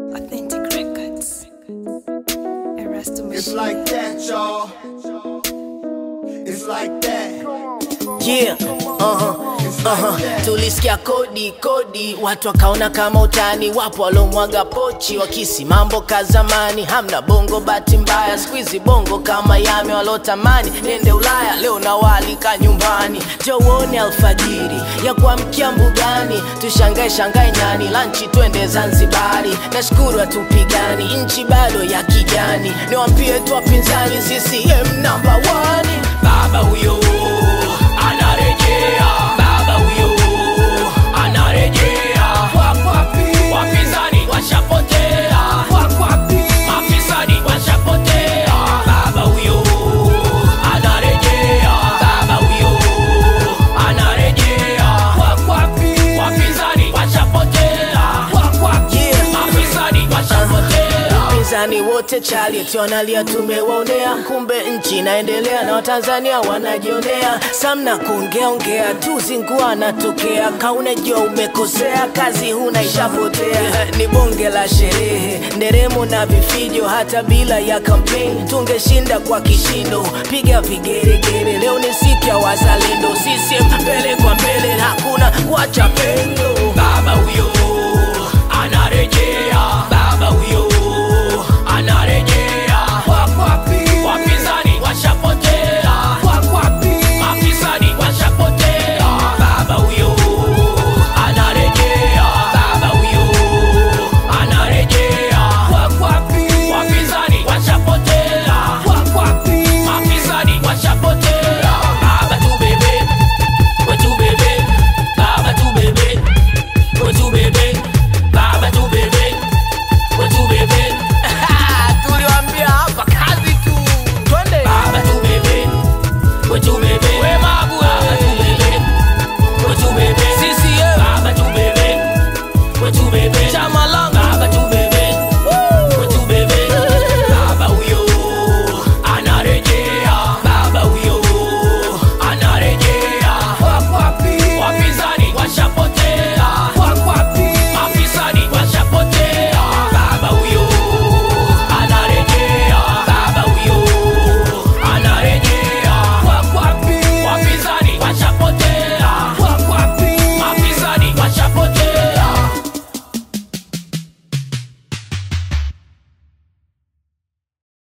Authentic Records. Erasto It's Machine. like that, y'all. It's like that. Yeah, uh-huh, uh-huh. Tulisikia kodi kodi, watu wakaona kama utani. Wapo walomwaga pochi wakisi mambo ka zamani. Hamna bongo, bahati mbaya squeezy bongo kama yame walotamani nende Ulaya. Leo nawaalika nyumbani, jowone alfajiri ya kuamkia mbugani, tushangae shangae nyani, lanchi twende Zanzibari. Nashukuru hatupigani, nchi bado ya kijani. Niwaambie tu wapinzani, CCM number one. Baba huyo anarejea, baba huyo anarejea. Wakwapi wapinzani washapotea, wakwapi mafisadi washapotea. Baba huyo anarejea, baba huyo anarejea. Wakwapi wapinzani washapotea, wakwapi mafisadi washapotea. Wapinzani wote chali eti wanalia tumewaonea, kumbe nchi inaendelea na Watanzania wanajionea. Samna kuongea ongea tu zingua anatokea, kaunajua umekosea, kazi huna ishapotea. Eh, Ni bonge la sherehe, nderemo na vifijo, hata bila ya kampeni tungeshinda kwa kishindo. Piga vigeregere, leo ni siku ya wazalendo, CCM mbele kwa mbele, hakuna kuacha pendo. Baba huyo